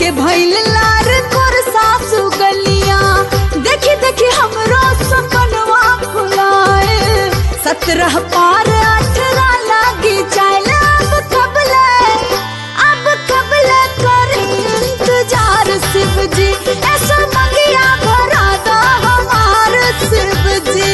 के भइल लार तोर सासु गलिया देखी देखी हमरो सपनवा फुलाए सत्रह पार अठारह लागी चाल अब कबले अब कबले कर इंतजार शिव जी ऐसा मंगिया भरा दा हमार शिव जी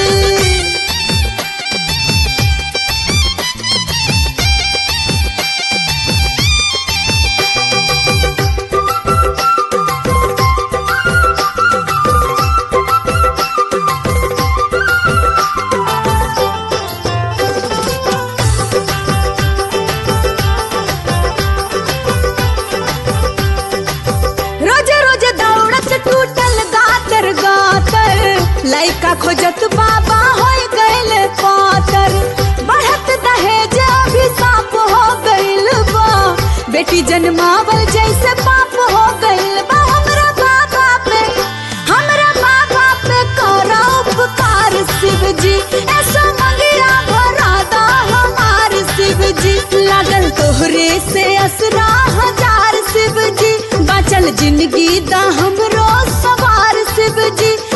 रोजे रोजे दौड़त टूटल गातर गातर लइका खोजत बाबा होय गइल पातर बढ़त दहेज अभिशाप हो गइल बा बेटी जन्मावल जैसे पाप हो गइल बा हमरा बाबा पे हमरा बाबा पे करा उपकार शिव जी ऐसा मंगिया भरा दा हमार शिव जी लागल तोहरे से असरा हजार शिव जी बाचल जिंदगी दा हमरो सवार शिव जी